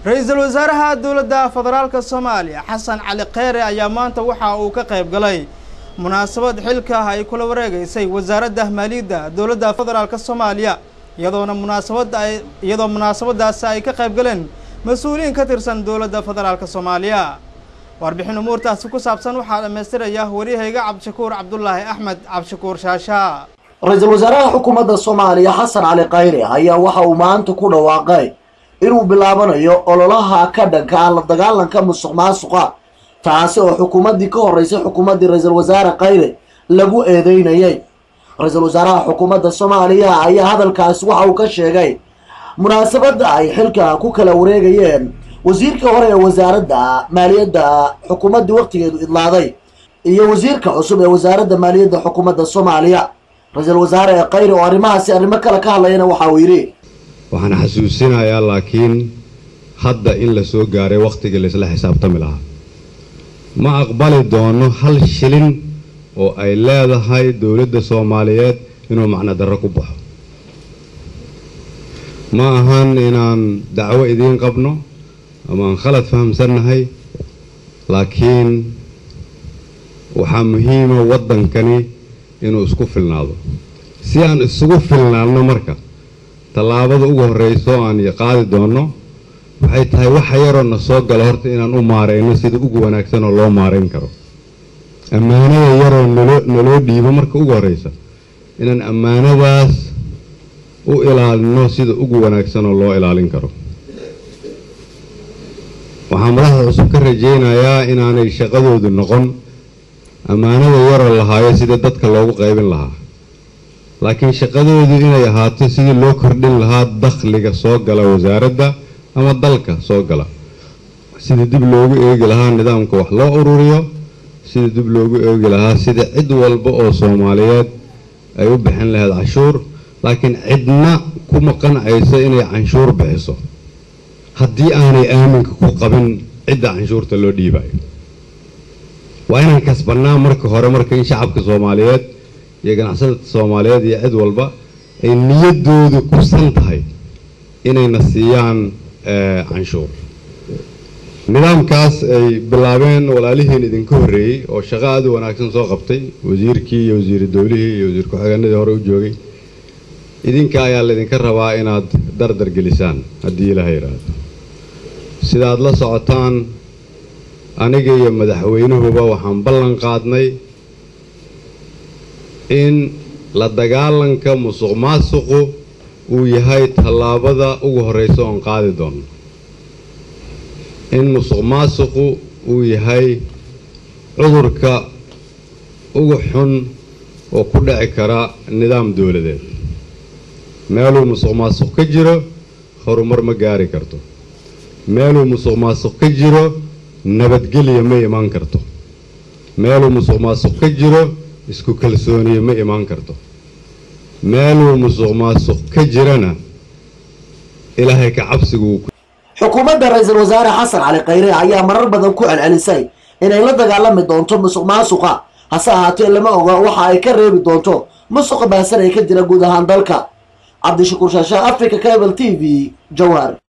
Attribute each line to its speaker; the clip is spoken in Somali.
Speaker 1: ra-iisul wasaaraha dowladda federaalka soomaaliya xasan cali kheyre ayaa maanta waxa uu ka qayb galay munaasabad xilka ay kula wareegeysay wasaaradda maaliyadda dowladda federaalka soomaaliya iyadoona munaasabadda ay iyadoo munaasabadaasi ay ka qayb galeen mas-uuliyiin ka tirsan dowladda federaalka soomaaliya warbixin umuurtaasi ku saabsan waxaa dhammaystiraya waryahayga cabdishakuur cabdulaahi axmed cabdishakuur shaasha
Speaker 2: ra-iisul wasaaraha xukuumadda soomaaliya xasan cali khayre ayaa waxa uu maanta ku dhawaaqay inuu bilaabanayo ololaha ka dhanka ah la dagaalanka musuq maasuqa taasi oo xukuumaddii ka horreysay xukuumaddii ra-iisul wasaare khayre lagu eedeynayay ra-iisul wasaaraha xukuumadda soomaaliya ayaa hadalkaasi waxa uu ka sheegay munaasabadda ay xilka ku kala wareegayeen wasiirka hore ee wasaaradda maaliyadda xukuumaddii waqtigeedu idlaaday iyo wasiirka cusub ee wasaaradda maaliyadda xukuumadda soomaaliya ra-iisul wasaare ee khayre oo arrimahaasi arrimo kale ka hadlayana waxa uu yidhi
Speaker 3: waxaan xasuusinayaa laakiin hadda in la soo gaaray wakhtigii laisla xisaabtami lahaa ma aqbali doono hal shilin oo ay leedahay dowladda soomaaliyeed inuu macno darro ku baxo ma ahan inaan dacwo idiin qabno ama aan khalad fahamsannahay laakiin waxaa muhiima waddankani inuu isku filnaado si aan isugu filnaadno marka tallaabada ugu horreyso aan qaadi doonno waxay tahay waxa yaroo na soo gala horta inaan u maarayno sida ugu wanaagsan oo loo maarayn karo ammaanada yaroo naloo naloo dhiibo marka ugu horreysa inaan ammaanadaas u ilaalino sida ugu wanaagsan oo loo ilaalin karo waxaan madaxda cusub ka rajaynayaa inaanay shaqadoodu noqon ammaanada yaroo lahaayo sida dadka loogu qaybin lahaa laakiin shaqadoodu inay ahaato sidii loo kordhin lahaa dakhliga soo gala wasaaradda ama dalka soo gala sidii dib loogu eegi lahaa nidaamka wax loo ururiyo sidii dib loogu eegi lahaa sida cid walba oo soomaaliyeed ay u bixin lahayd canshuur laakiin cidna kuma qancayso inay canshuur bixiso haddii aanay aaminka ku qabin cidda canshuurta loo dhiibayo waa inaan kasbannaa marka hore marka in shacabka soomaaliyeed iyo ganacsatada soomaaliyeed iyo cid walba ay niyaddoodu kusan tahay inayna siiyaan canshuur nidaamkaas ay bilaabeen walaalihiin idinka horreeyey oo shaqo aad u wanaagsan soo qabtay wasiirkii iyo wasiiru dowlihii iyo wasiir ku-xigeenadii hore u joogay idinka ayaa laydinka rabaa inaad dardar gelisaan haddii ilaaha yidhaahdo sidaad la socotaan aniga iyo madaxweynuhuba waxaan ballan qaadnay in la dagaalanka musuq maasuqu uu yahay tallaabada ugu horreysa oon qaadi doono in musuq maasuqu uu yahay cudurka ugu xun oo ku dhici kara nidaam dowladeed meeluu musuq maasuq ka jiro horumar ma gaari karto meeluu musuq maasuq ka jiro nabadgelya ma imaan karto meeluu musuq maasuq ka jiro isku kalsooniye ma imaan karto meeluu musuq maasuq ka jirana ilaahay ka cabsigu
Speaker 2: xukuumadda ra-iisul wasaare xasan cali khayre ayaa marar badan ku celcelisay inay la dagaalami doonto musuq maasuqa hase ahaatee lama oga waxa ay ka reebi doonto musuqa baasan ee ka jira guud ahaan dalka cabdishakuur shaasha africa cable t v jawaar